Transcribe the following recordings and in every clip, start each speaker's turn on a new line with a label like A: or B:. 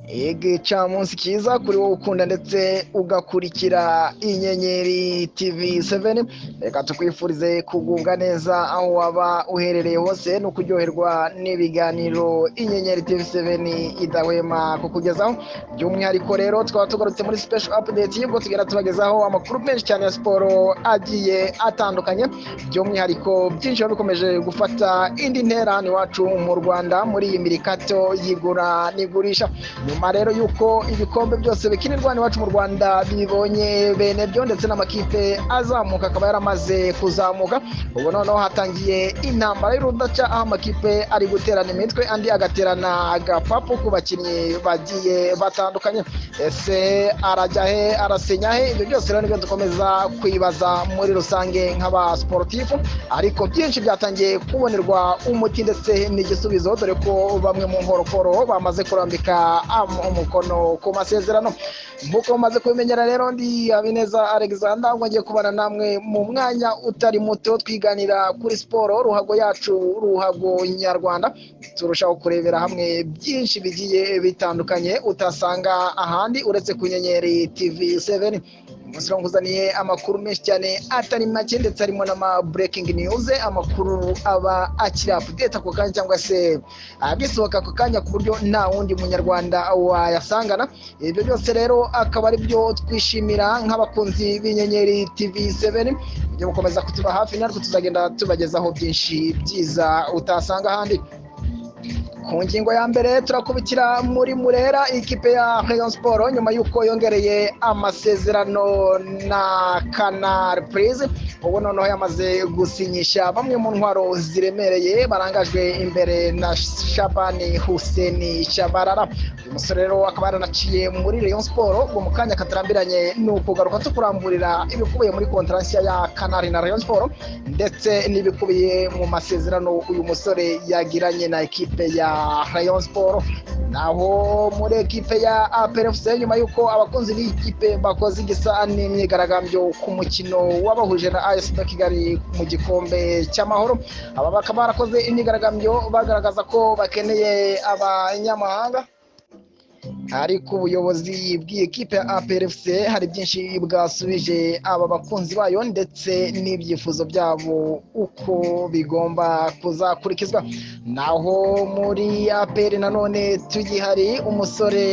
A: igicamunsi cyiza kuri wowe ukunda ndetse ugakurikira inyenyeri tv 7 reka tukwifurize kugubwa neza aho waba uherereye hose no kuryoherwa n'ibiganiro inyenyeri tv 7 idahwema kukugezaho by'umwihariko rero twaba tugarutse muri special update y'ubwo tugenda tubagezaho amakuru menshi cyane ya siporo agiye atandukanye by'umwihariko byinshi biba bikomeje gufata indi ntera hano iwacu mu rwanda muri iyi mirikato y'igura n'igurisha nyuma rero y'uko ibikombe byose bikinirwa hano iwacu mu rwanda bibonye bene byo ndetse n'amakipe azamuka akaba yaramaze kuzamuka ubu noneho hatangiye intambara y'urudaca aho amakipe ari guterana imitwe andi agaterana agapapu ku bakinnyi bagiye batandukanye ese arajya he arasinya he ibyo byose rero nibyo dukomeza kwibaza muri rusange nk'abasiporutifu ariko byinshi byatangiye kubonerwa umuti ndetse n'igisubizo dore ko bamwe mu nkorokoro bamaze kurambika umukono ku masezerano nk'uko mumaze kubimenyera rero ndi habineza alexander ngo ngiye kubana namwe mu mwanya utari muto twiganira kuri siporo ruhago yacu ruhago nyarwanda turushaho kurebera hamwe byinshi bigiye bitandukanye utasanga ahandi uretse ku nyenyeri tv 7 umunsi nkuzaniye amakuru menshi cyane atari make ndetse harimo n'ama breaking news amakuru aba akiri update ako kanya cyangwa se agisohoka ako kanya ku buryo nta wundi munyarwanda wayasangana ibyo byose rero akaba ari byo twishimira nk'abakunzi b'inyenyeri tv 7 ibyo gukomeza kutuba hafi natwe tuzagenda tubagezaho byinshi byiza utasanga ahandi ku ngingo ya mbere turakubitira muri murera ikipe ya Rayon siporo nyuma y'uko yongereye amasezerano na kanari purize ubu noneho yamaze gusinyisha bamwe mu ntwaro ziremereye barangajwe imbere na shabani huseni shabarara uyu musore rero akaba yaranaciye muri Rayon siporo ubwo mu kanya katarambiranye ni ukugaruka tukuramburira ibikubiye muri kontaransiya ya kanari na Rayon siporo ndetse n'ibikubiye mu masezerano uyu musore yagiranye na ekipe ya Rayon Sport naho muri ekipe ya APRFC nyuma y'uko abakunzi b'ikipe bakoze igisa n'imyigaragambyo ku mukino wabahuje na AS Kigali mu gikombe cy'amahoro aba bakaba barakoze imyigaragambyo bagaragaza ko bakeneye abanyamahanga ariko ubuyobozi bw'ikipe ya APRFC hari byinshi bwasubije aba bakunzi bayo ndetse n'ibyifuzo byabo uko bigomba kuzakurikizwa naho muri APR nanone tugihari umusore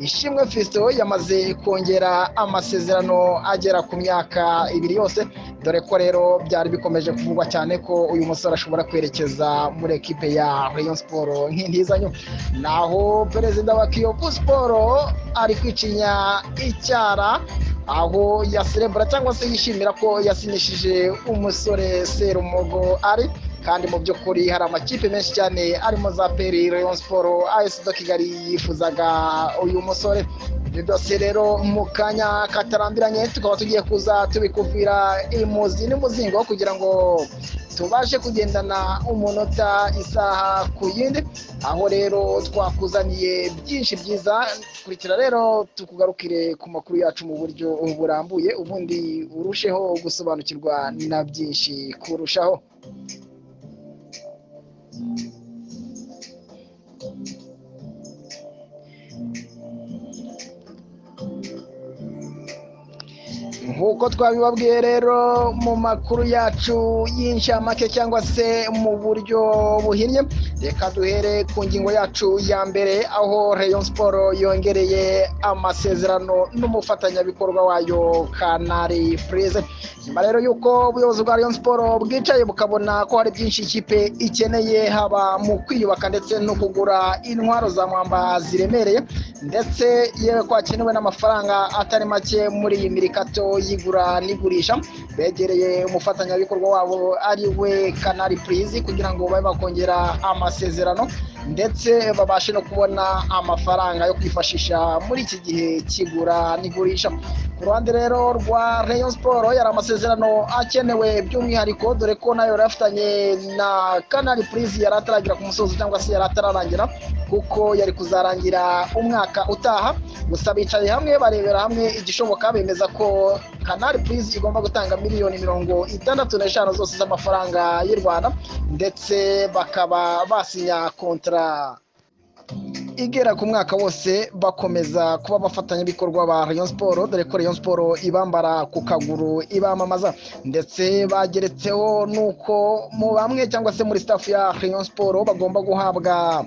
A: ishimwe Fiston yamaze kongera amasezerano agera ku myaka ibiri yose dore ko rero byari bikomeje kuvugwa cyane ko uyu musore ashobora kwerekeza muri ekipe ya Rayon Sport nk'intizanyo naho perezida wa Kiyovu Sport ari kwicinya icyara aho yaserebura cyangwa se yishimira ko yasinyishije umusore Serumogo ari kandi mu by'ukuri hari amakipe menshi cyane arimo za peri Rayon Sport AS Kigali yifuzaga uyu musore ibyo byose rero mu kanya katarambiranye tukaba tugiye kuza tubikuvira imuzi n'umuzingo kugira ngo tubashe kugendana umunota isaha ku yindi aho rero twakuzaniye byinshi byiza kurikira rero tukugarukire ku makuru yacu mu buryo burambuye ubundi urusheho gusobanukirwa na byinshi kurushaho nk'uko twabibabwiye rero mu makuru yacu y'inshamake cyangwa se mu buryo buhinnye reka duhere ku ngingo yacu ya mbere aho Rayon siporo yongereye amasezerano n'umufatanyabikorwa wayo kanari furize nyuma rero y'uko ubuyobozi bwa Rayon siporo bwicaye bukabona ko hari byinshi ikipe ikeneye haba mu kwiyubaka ndetse no kugura intwaro za mwamba ziremereye ndetse yewe ko hakenewe n'amafaranga atari make muri iyi mirikato y'igura n'igurisha begereye umufatanyabikorwa wabo ari we kanari purize kugira ngo babe bakongera amasezerano amasezerano ndetse babashe no kubona amafaranga yo kwifashisha muri iki gihe kigura n'igurisha ku ruhande rero rwa Rayon Sport yari amasezerano akenewe by'umwihariko dore ko nayo yari afitanye na Canal Plus yari ataragira ku musozo cyangwa se yari atararangira kuko yari kuzarangira umwaka utaha gusa bicaye hamwe barebera hamwe igishoboka bemeza ko Canal Plus igomba gutanga miliyoni mirongo itandatu n'eshanu zose z'amafaranga y'u Rwanda ndetse bakaba basinya kontra igera ku mwaka wose bakomeza kuba abafatanyabikorwa ba rayon siporo dore ko rayon siporo ibambara ku kaguru ibamamaza ndetse bageretseho nuko mu bamwe cyangwa se muri staff ya rayon siporo bagomba guhabwa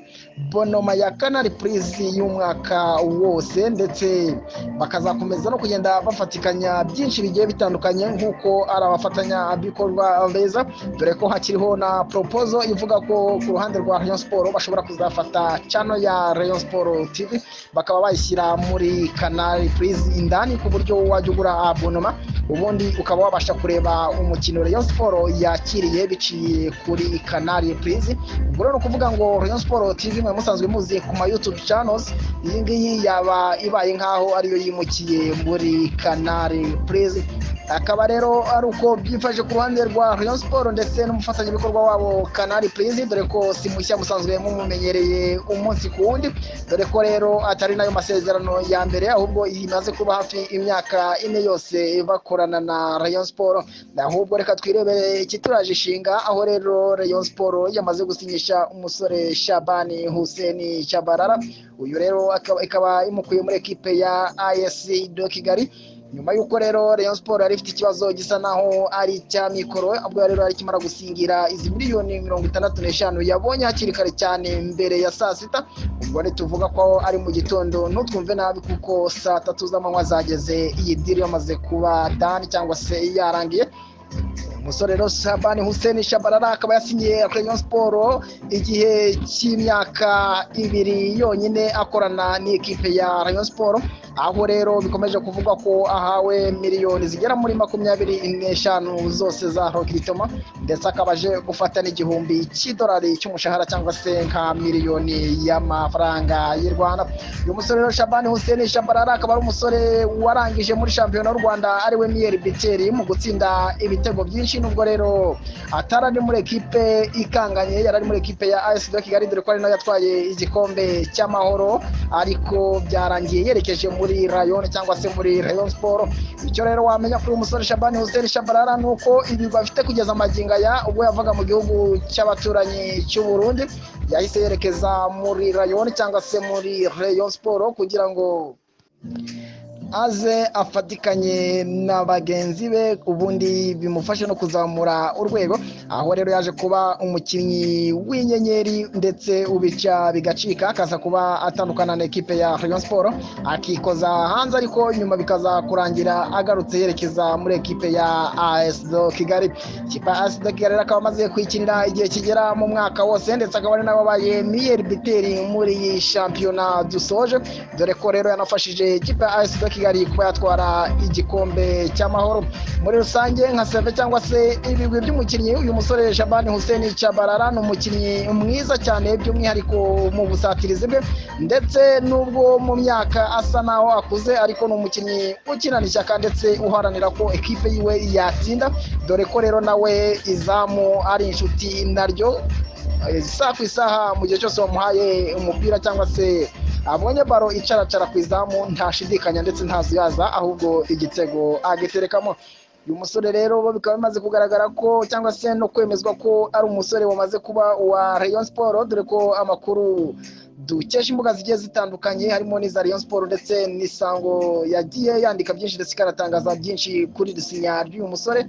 A: bonoma ya kanari purizi y'umwaka wose ndetse bakazakomeza no kugenda bafatikanya byinshi bigiye bitandukanye nk'uko ari abafatanyabikorwa beza dore ko hakiriho na poropozo ivuga ko ku ruhande rwa rayon siporo bashobora kuzafata cano ya rayon siporo tv bakaba bayishyira muri kanari purizi indani ku buryo wajya ugura abonoma ubundi ukaba wabasha kureba umukino rayon siporo yakiriye biciye kuri kanari purizi ubwo rero ni ukuvuga ngo rayon siporo tv mwe musanzwe muzi ku ma yutubu channels iyi ngiyi yaba ibaye nk'aho ariyo yimukiye muri kanari purizi akaba rero ari uko byifashe ku ruhande rwa rayon siporo ndetse n'umufatanyabikorwa wabo kanari purizi dore ko si mushya musanzwe mumumenyereye umunsi ku wundi dore ko rero atari nayo masezerano ya mbere ahubwo imaze kuba hafi imyaka ine yose bakorana na rayon siporo ahubwo reka twirebere ikituraje ishinga aho rero rayon siporo yamaze gusinyisha umusore shabani huseni shabarara uyu rero akaba- ikaba imukuye muri ekipe ya ayesi do kigali nyuma y'uko rero rayon siporo yari ifite ikibazo gisa naho ari icya mikoro ubwo rero yari ikimara gusingira izi miliyoni mirongo itandatu n'eshanu yabonye hakiri kare cyane mbere ya saa sita ubwo ntituvuga ko ari mu gitondo ntutwumve nabi kuko saa tatu z'amanywa zageze iyi diri yamaze kuba dani cyangwa se yarangiye umusore rero Shabani Hussein Shabarara akaba yasinyiye Rayon Sport igihe cy'imyaka ibiri yonyine akorana n'ikipe ya Rayon Sport aho rero bikomeje kuvugwa ko ahawe miliyoni zigera muri makumyabiri n'eshanu zose za Rokitoma ndetse akaba aje gufata n'igihumbi cy'idolari cy'umushahara cyangwa se nka miliyoni y'amafaranga y'u Rwanda uyu musore rero Shabani Hussein Shabarara akaba ari umusore warangije muri shampiyona y'u Rwanda ariwe Mier Biteri mu gutsinda ibitego byinshi nubwo rero atari ari muri ekipe ikanganye yari ari muri ekipe ya AS de Kigali dore ko ari nayo yatwaye igikombe cy'amahoro ariko byarangiye yerekeje muri Rayon cyangwa se muri Rayon Sport icyo rero wamenya kuri uyu musore Shabani Hussein Shabarara ni uko ibi bafite kugeza amagingo aya ubwo yavaga mu gihugu cy'abaturanyi cy'u Burundi yahise yerekeza muri Rayon cyangwa se muri Rayon Sport kugira ngo aze afatikanye na bagenzi be ubundi bimufashe no kuzamura urwego aho rero yaje kuba umukinnyi w'inyenyeri ndetse ubica bigacika akaza kuba atandukana na ekipe ya rayon siporo akikoza hanze ariko nyuma bikaza kurangira agarutse yerekeza muri ekipe ya as do kigali ikipe ya as do kigali rero akaba amaze kwikinira igihe kigera mu mwaka wose ndetse akaba ari n'ababaye miyeri biteri muri iyi shampiyona dusoje dore ko rero yanafashije ikipe ya AS de Kigali kuba yatwara igikombe cy'amahoro muri rusange nka seve cyangwa se ibigwi by'umukinnyi uyu musore Shabani Hussein Chabarara ni umukinnyi mwiza cyane by'umwihariko mu busatirizi bwe ndetse n'ubwo mu myaka asa naho akuze ariko ni umukinnyi ukinana ishyaka ndetse uharanira ko ekipe yiwe yatsinda dore ko rero nawe izamu ari inshuti naryo isaha ku isaha mu gihe cyose wamuhaye umupira cyangwa se abonye baro icaracara ku izamu ntashidikanya ndetse ntazuyaza ahubwo igitego agiterekamo uyu musore rero bo bikaba bimaze kugaragara ko cyangwa se no kwemezwa ko ari umusore wamaze kuba uwa rayon siporo dore ko amakuru dukesha imbuga zigiye zitandukanye harimo n'iza rayon siporo ndetse n'isango yagiye yandika byinshi ndetse ikanatangaza byinshi kuri iri sinya ry'uyu musore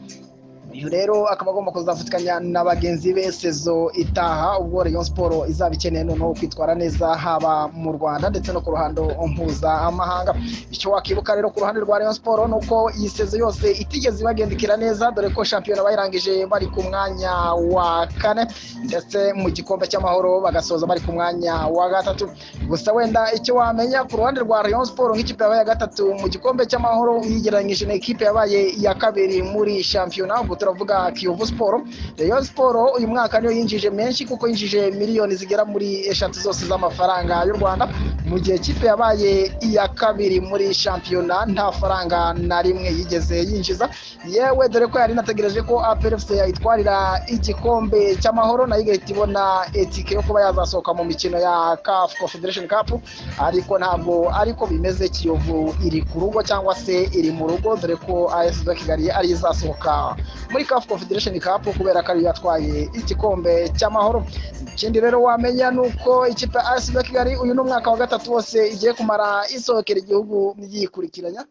A: uyu rero akaba agomba kuzafatikanya na bagenzi be sezo itaha ubwo rayon siporo izaba ikeneye noneho kwitwara neza haba mu rwanda ndetse no ku ruhando mpuzamahanga icyo wakibuka rero ku ruhande rwa rayon siporo ni uko iyi sezo yose itigeze ibagendekera neza dore ko shampiyona bayirangije bari ku mwanya wa kane ndetse mu gikombe cy'amahoro bagasoza bari ku mwanya wa gatatu gusa wenda icyo wamenya ku ruhande rwa rayon siporo nk'ikipe yabaye ya gatatu mu gikombe cy'amahoro uyigereranyije na ekipe yabaye iya kabiri muri shampiyona ubwo turavuga kiyovu siporo rayon siporo uyu mwaka niyo yinjije menshi kuko yinjije miliyoni zigera muri eshatu zose z'amafaranga y'u rwanda mu gihe kipe yabaye iya kabiri muri shampiyona nta faranga na rimwe yigeze yinjiza yewe dore ko yari inategereje ko aperefuse yayitwarira igikombe cy'amahoro nayo igahita ibona etike yo kuba yazasohoka mu mikino ya CAF confederation cup ariko ntabwo ariko bimeze kiyovu iri ku rugo cyangwa se iri mu rugo dore ko as kigali ari izasohoka muri CAF Confederation Cup kubera ko ariyo yatwaye igikombe cy'amahoro ikindi rero wamenya ni uko ikipe ya AS Kigali uyu ni umwaka wa gatatu wose igiye kumara isohokera igihugu yikurikiranya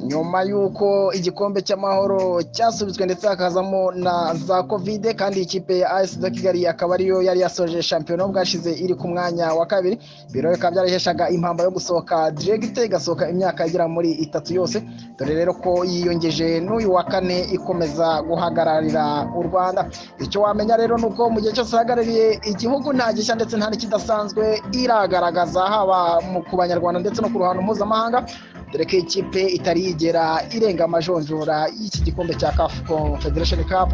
A: nyuma y'uko igikombe cy'amahoro cyasubitswe ndetse hakazamo na za kovide kandi ikipe ya AS de Kigali akaba ariyo yari yasoje shampiyona bwashize iri ku mwanya wa kabiri biro bikaba byaraheshaga impamba yo gusohoka diregite igasohoka imyaka igera muri itatu yose dore rero ko yiyongeje n'uyu wa kane ikomeza guhagararira u Rwanda icyo wamenya rero ni uko mu gihe cyose ahagarariye igihugu nta gishya ndetse nta n'ikidasanzwe iragaragaza haba mu ku banyarwanda ndetse no ku ruhando mpuzamahanga dore ko ikipe itari yigera irenga amajonjora y'iki gikombe cya CAF Confederation Cup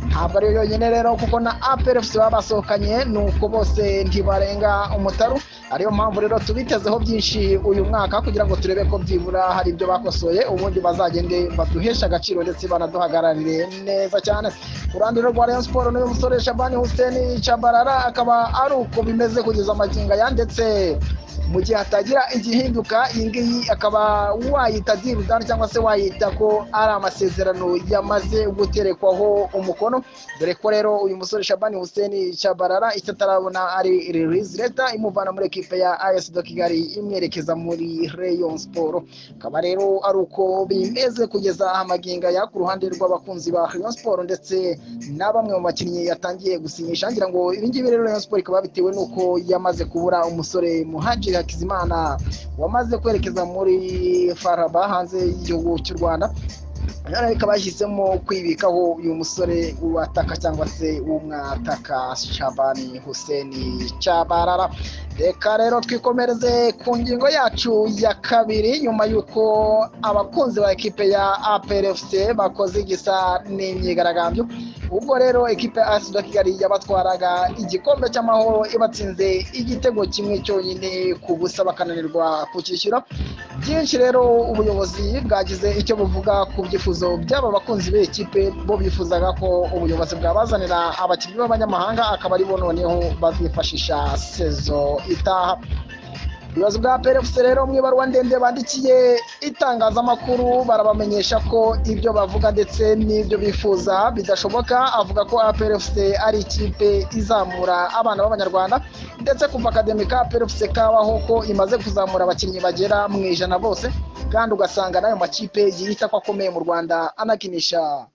A: ntabwo ariyo yonyine rero kuko na APR FC baba basohokanye ni uko bose ntibarenga umutaru ariyo mpamvu rero tubitezeho byinshi uyu mwaka kugira ngo turebe ko byibura hari ibyo bakosoye ubundi bazagende baduheshe agaciro ndetse banaduhagararire neza cyane ku ruhande rwa Rayon Sports n'uyu musore Shabani Hussein Chabarara akaba ari uko bimeze kugeza amagingo aya ndetse mu gihe hatagira igihinduka iyi ngiyi akaba wayita dirudani cyangwa se wayita ko ari amasezerano yamaze guterekwaho umukono dore ko rero uyu musore Shabani Hussein Chabarara icyo atarabona ari release letter imuvana muri ekipe ya AS de Kigali imwerekeza muri Rayon Sports akaba rero ari uko bimeze kugeza amagingo aya ku ruhande rw'abakunzi ba Rayon Sports ndetse na bamwe mu bakinnyi yatangiye gusinyisha ngira ngo ibi ngibi rero Rayon Sports ikaba bitewe n'uko yamaze kubura umusore muhaji hakizimana wamaze kwerekeza muri faraba hanze y'igihugu cy'u rwanda rero ikaba yashyizemo kwibikaho uyu musore wataka cyangwa se w'umwataka shabani huseni cyabarara reka rero twikomereze ku ngingo yacu ya kabiri nyuma y'uko abakunzi ba ekipe ya APRFC bakoze igisa n'imyigaragambyo ubwo rero ekipe ya AS Kigali yabatwaraga igikombe cy'amahoro ibatsinze igitego kimwe cyonyine ku busa bakananirwa kukishyura byinshi rero ubuyobozi bwagize icyo buvuga ku byifuzo by'aba bakunzi b'ikipe bo bifuzaga ko ubuyobozi bwabazanira abakinnyi b'abanyamahanga akaba aribo noneho bazifashisha sezo itaha ibibazo bwa perefuse rero mu ibaruwa ndende bandikiye itangazamakuru barabamenyesha ko ibyo bavuga ndetse n'ibyo bifuza bidashoboka avuga ko perefuse ari ikipe izamura abana b'abanyarwanda ndetse kuva akademi ka perefuse kabaho ko imaze kuzamura abakinnyi bagera mu ijana bose kandi ugasanga n'ayo makipe yiyita ko akomeye mu rwanda anakinisha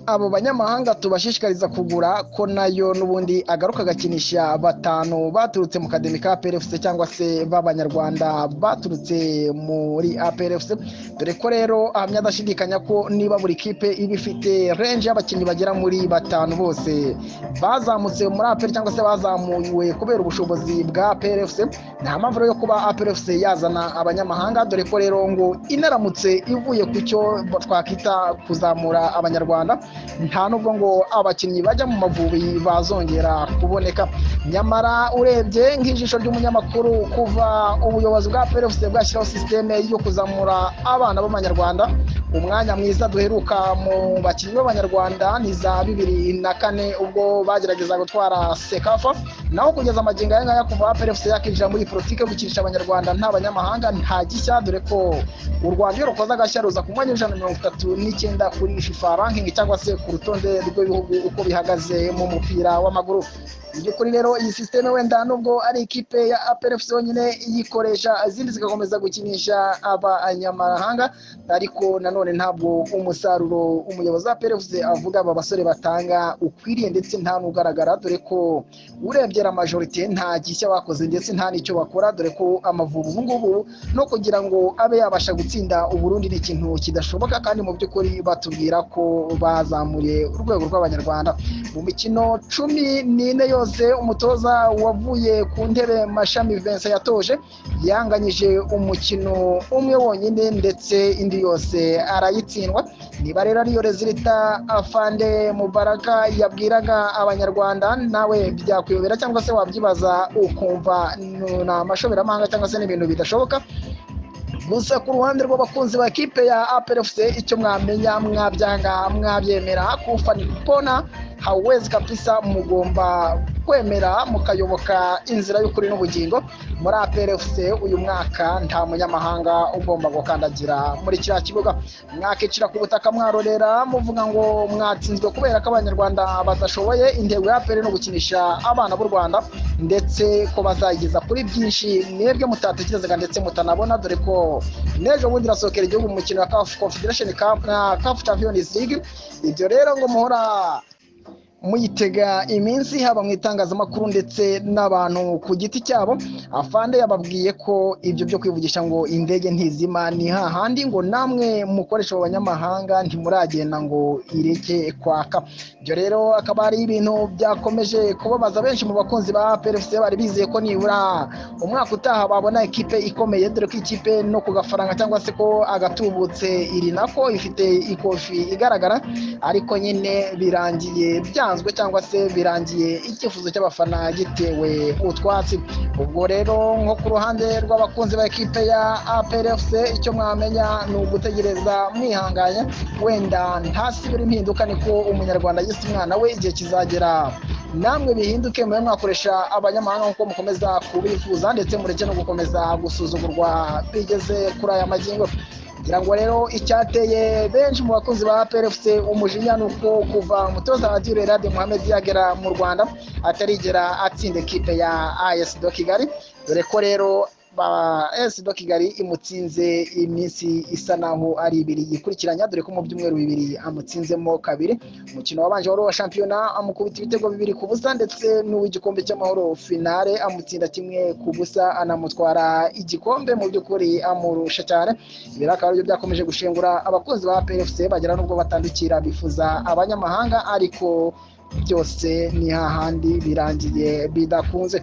A: abo banyamahanga tubashishikariza kugura ko nayo n'ubundi agaruka agakinisha batanu baturutse mu kademi ka APRFC cyangwa se b'abanyarwanda baturutse muri APRFC dore ko rero ahamya adashidikanya ko niba buri kipe iba ifite renje y'abakinnyi bagera muri batanu bose bazamutse muri APR cyangwa se bazamuwe kubera ubushobozi bwa APRFC nta mpamvu rero yo kuba APRFC yazana abanyamahanga dore ko rero ngo inaramutse ivuye ku cyo twakwita kuzamura abanyarwanda nta nubwo ngo abakinnyi bajya mu mavubi bazongera kuboneka nyamara urebye nk'ijisho ry'umunyamakuru kuva ubuyobozi bwa perefuse bwashyiraho sisiteme yo kuzamura abana b'abanyarwanda umwanya mwiza duheruka mu bakinnyi b'abanyarwanda ni za bibiri na kane ubwo bagerageza gutwara sekafa naho kugeza amagingo aya ngaya kuva perefuse yakinjira muri politiki yo gukinisha abanyarwanda nta banyamahanga nta gishya dore ko u rwanda iyo rukoze agashya ruza ku mwanya w'ijana na mirongo itatu n'icyenda kuri fifa rankingi cyangwa se ku rutonde rw'ibihugu uko bihagaze mu mupira w'amaguru by'ukuri rero iyi sisiteme wenda nubwo ari ikipe ya APRFC yonyine iyikoresha izindi zigakomeza gukinisha abanyamahanga ariko nanone ntabwo umusaruro umuyobozi wa APRFC avuga aba basore batanga ukwiriye ndetse nta n'ugaragara dore ko urebye la majorite nta gishya bakoze ndetse nta n'icyo bakora dore ko amavubi ubu ngubu no kugira ngo abe yabasha gutsinda Uburundi ni ikintu kidashoboka kandi mu by'ukuri batubwira ko bazamuriye urwego rw'abanyarwanda mu mikino cumi n'ine yose umutoza wavuye ku ntebe mashami Vincent yatoje yanganyije umukino umwe wonyine ndetse indi yose arayitsindwa niba rero ariyo rezilita afande mubaraka yabwiraga abanyarwanda nawe byakuyobera cyangwa se wabyibaza ukumva ni amashoberamahanga cyangwa se n'ibintu bidashoboka gusa ku ruhande rw'abakunzi ba kipe ya APRFC icyo mwamenya mwabyanga mwabyemera kufana pona hawezi kabisa mugomba kwemera mukayoboka inzira y'ukuri n'ubugingo muri APRFC uyu mwaka nta munyamahanga ugomba gukandagira muri kiriya kibuga mwakicira ku butaka mwarorera muvuga ngo mwatsinzwe kubera ko abanyarwanda badashoboye intego ya APR ni ugukinisha abana b'u Rwanda ndetse ko bazayigeza kuri byinshi mwebwe mutatekerezaga ndetse mutanabona dore ko n'ejo bundi irasohokera igihugu mu mukino wa CAF Confederation Cup na CAF Champions League ibyo rero ngo muhora muyitega iminsi haba mu itangazamakuru ndetse n'abantu ku giti cyabo afande yababwiye ko ibyo byo kwivugisha ngo indege ntizima ni hahandi ngo namwe mukoresha abo banyamahanga ntimuragenda ngo ireke kwaka ibyo rero akaba ari ibintu byakomeje kubabaza benshi mu bakunzi ba PFC bari bizeye ko nibura umwaka utaha babona ikipe ikomeye dore ko ikipe no ku gafaranga cyangwa se ko agatubutse iri nako ifite ikofi igaragara ariko nyine birangiye bya bisanzwe cyangwa se birangiye icyifuzo cy'abafana gitewe utwatsi ubwo rero nko ku ruhande rw'abakunzi ba ekipe ya APRFC icyo mwamenya ni ugutegereza mwihanganye wenda ntasibira impinduka niko umunyarwanda yise umwana we igihe kizagera namwe bihinduke mube mwakoresha abanyamahanga nkuko mukomeza kubifuza ndetse mureke no gukomeza gusuzugurwa bigeze kuri aya magingo ngira ngo rero icyateye benshi mu bakunzi ba PFC umujinya ni uko kuva umutoza wa Dure Radio Mohamed yagera mu Rwanda atarigera atsinda ekipe ya AS do Kigali dore ko rero AS do Kigali imutsinze iminsi isa naho ari ibiri yikurikiranya dore ko mu byumweru bibiri amutsinzemo kabiri umukino wabanje wari uwa shampiyona amukubita ibitego bibiri ku busa ndetse n'uw'igikombe cy'amahoro finale amutsinda kimwe ku busa anamutwara igikombe mu by'ukuri amurusha cyane ibi akaba aribyo byakomeje gushengura abakunzi ba PFC bagera n'ubwo batandukira bifuza abanyamahanga ariko byose ni hahandi birangiye bidakunze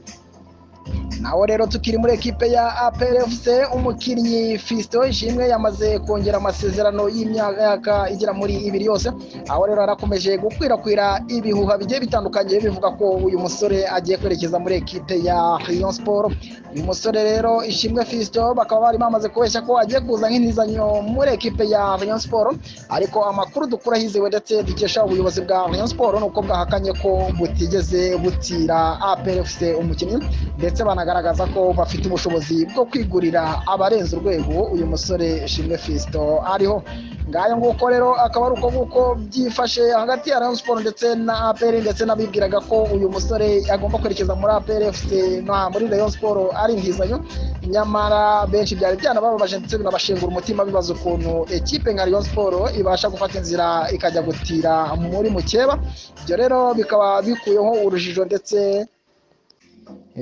A: naho rero tukiri muri ekipe ya APRFC umukinnyi Fiston Ishimwe yamaze kongera amasezerano y'imyaka igera muri ibiri yose aho rero harakomeje gukwirakwira ibihuha bigiye bitandukanye bivuga ko uyu musore agiye kwerekeza muri ekipe ya Rayon Sport uyu musore rero Ishimwe Fiston bakaba bari bamaze kubeshya ko agiye kuza nk'intizanyo muri ekipe ya Rayon Sport ariko amakuru dukura hizewe ndetse dukesha ubuyobozi bwa Rayon Sport nuko bwahakanye ko butigeze butira APRFC umukinnyi ndetse banagaragaza ko bafite ubushobozi bwo kwigurira abarenze urwego uyu musore Shimwe Fisto ariho ngayo nguko rero akaba ari uko nguko byifashe hagati ya Rayon Sports ndetse na APR ndetse n'abibwiraga ko uyu musore agomba kwerekeza muri APR FC na muri Rayon Sports ari intizanyo nyamara benshi byari byanabababaje ndetse binabashengura umutima bibaza ukuntu ekipe nka Rayon Sports ibasha gufata inzira ikajya gutira muri mukeba ibyo rero bikaba bikuyeho urujijo ndetse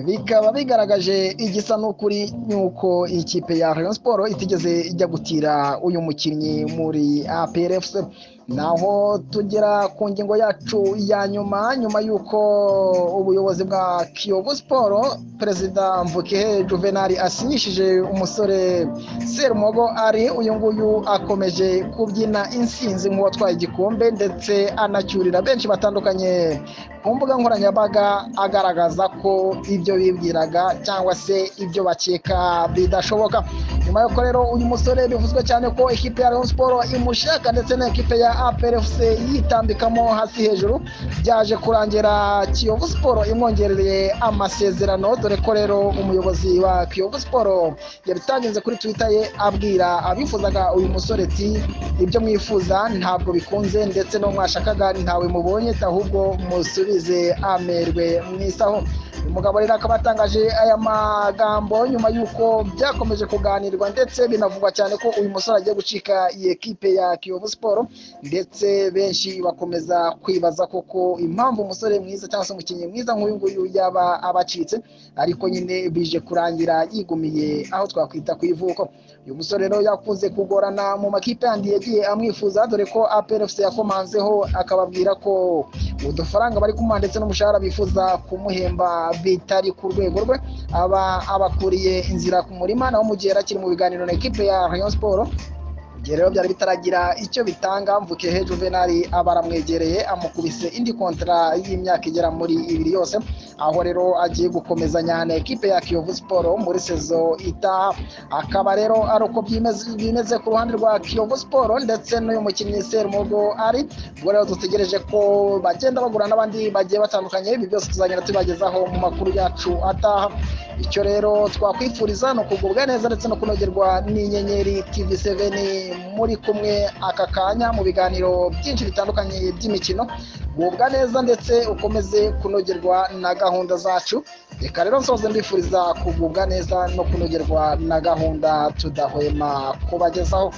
A: bikaba bigaragaje igisa n'ukuri nuko ikipe ya Rayon Sport itigeze ijya gutira uyu mukinnyi muri APRFC naho tugera ku ngingo yacu ya nyuma nyuma y'uko ubuyobozi bwa Kiyovu Sport perezida Mvukehe Juvenal asinyishije umusore Serumogo ari uyu nguyu akomeje kubyina insinzi nk'uwatwaye igikombe ndetse anacyurira benshi batandukanye ku mbuga nkoranyambaga agaragaza ko ibyo bibwiraga cyangwa se ibyo bakeka bidashoboka nyuma y'uko rero uyu musore bivuzwe cyane ko ekipe ya Rayon Sports imushaka ndetse na ekipe ya APRFC yitambikamo hasi hejuru byaje kurangira Kiyovu Sports imwongereye amasezerano dore ko rero umuyobozi wa Kiyovu Sports yabitangize kuri Twitter ye abwira abifuzaga uyu musore ati ibyo mwifuza ntabwo bikunze ndetse no mwashakaga ntawe mubonye ahubwo musubi amerwe mu isaho umugabo rero akaba atangaje aya magambo nyuma y'uko byakomeje kuganirwa ndetse binavugwa cyane ko uyu musore agiye gucika iyi ekipe ya kiyovu siporo ndetse benshi bakomeza kwibaza koko impamvu umusore mwiza cyangwa se umukinnyi mwiza nk'uyu nguyu yaba abacitse ariko nyine bije kurangira yigumiye aho twakwita ku ivuko uyu musore rero yakunze kugorana mu makipe yandi yagiye amwifuza dore ko aperefuse yakomanzeho akababwira ko udufaranga bari kumuha ndetse n'umushahara bifuza kumuhemba bitari ku rwego rwe aba abakuriye inzira ku murima naho mu gihe akiri mu biganiro na ekipe ya Rayon Sport igihe rero byari bitaragira icyo bitanga mvuke he juvenali aba aramwegereye amukubise indi kontara y'imyaka igera muri ibiri yose aho rero agiye gukomezanya na ekipe ya kiyovu siporo muri sezo itaha akaba rero ari uko byimeze bimeze ku ruhande rwa kiyovu siporo ndetse n'uyu mukinnyi serumugo ari ubwo rero dutegereje ko bagenda bagura n'abandi bagiye batandukanye ibi byose tuzagenda tubagezaho mu makuru yacu ataha icyo rero twakwifuriza ni ukugubwa neza ndetse no kunogerwa n'inyenyeri tv 7 muri kumwe aka kanya mu biganiro byinshi bitandukanye by'imikino gubwa neza ndetse ukomeze kunogerwa na gahunda zacu reka rero nsoze mbifuriza kugubwa neza no kunogerwa na gahunda tudahwema kubagezaho